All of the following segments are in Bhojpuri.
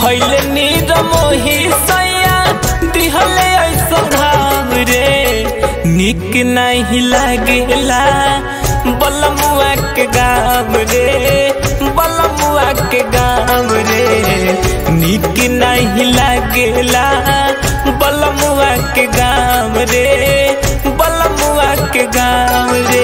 भैले नीर मोही सैया दिहले ऐसा घाव रे निक नहीं लागेला बलमुआ के गाँव रे बलमुआ के गाँव रे निक नहीं लागेला बलमुआ के गाँव रे बलमुआ के गाँव रे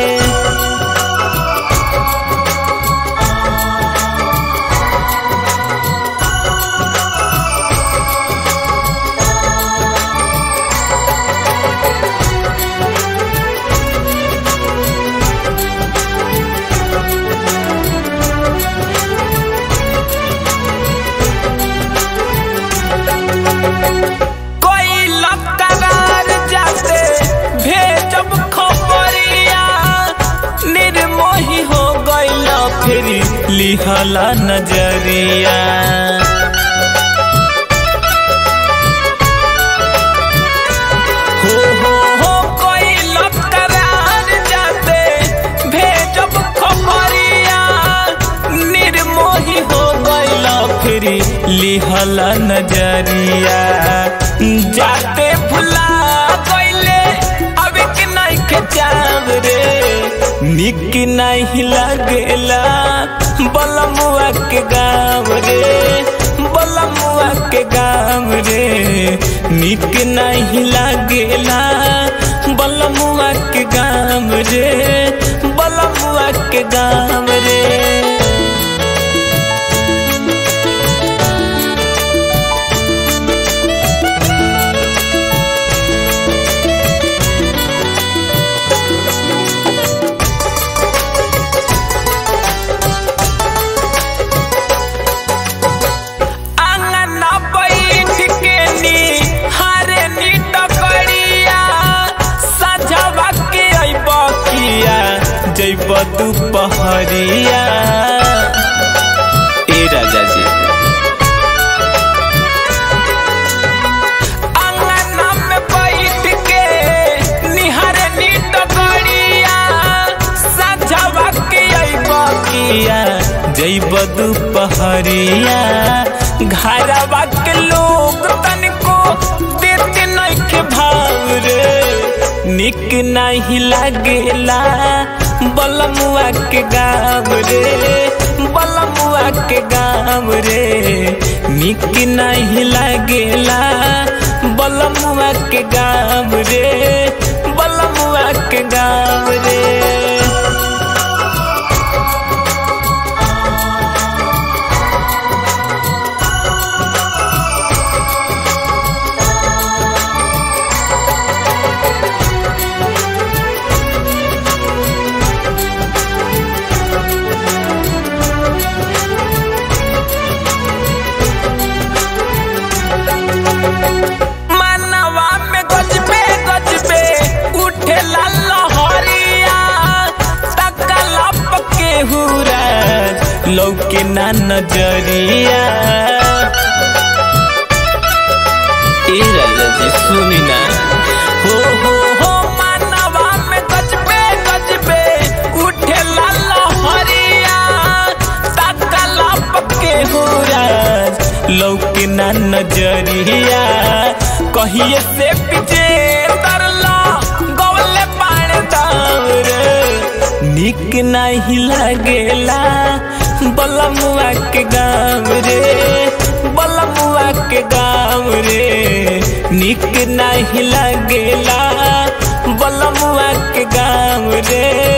कोई लतार जाते भेजब खबरिया निर्मोही हो गइल फिर लिहला नजरिया हो हो हो कोई लतार जाते भेजब खबरिया निर्मोही हो गइल फिर लिहला नजरिया जाते भुला गइले अब के नहीं के जाव रे निक नहीं लगेला बलमुआ के गाँव रे बलमुआ के गाँव रे निक नहीं लगेला बलमुआ के गाँव रे बलमुआ के गाँव रे आंगना बैठ के नी हारे नी टकरिया सजवा के अइब किया जइब दुपहरिया ए राजा जी आंगना में बैठ के निहारे नी टकरिया सजवा के अइब किया जइब दुपहरिया घरवा के लोग तनिको देते नहीं के भाव रे निक नहीं लागेला बलमुआ के गाँव रे बलमुआ के गाँव रे निक नहीं लागेला बलमुआ के गाँव रे बलमुआ के गाँव रे मनवा में गजबे गजबे उठे लहरिया तकलप के हुरा लौके ना नजरिया ए राजा जी सुनी ना हो हो हो मनवा में गजबे गजबे उठे लहरिया तकलप के हुरा लौके ना नजरिया कहिए से पीछे तरला गवले पाने दावर निक नहीं लागेला बलमुआ के गाँव रे बलमुआ के गाँव रे निक नहीं लागेला बलमुआ के गाँव रे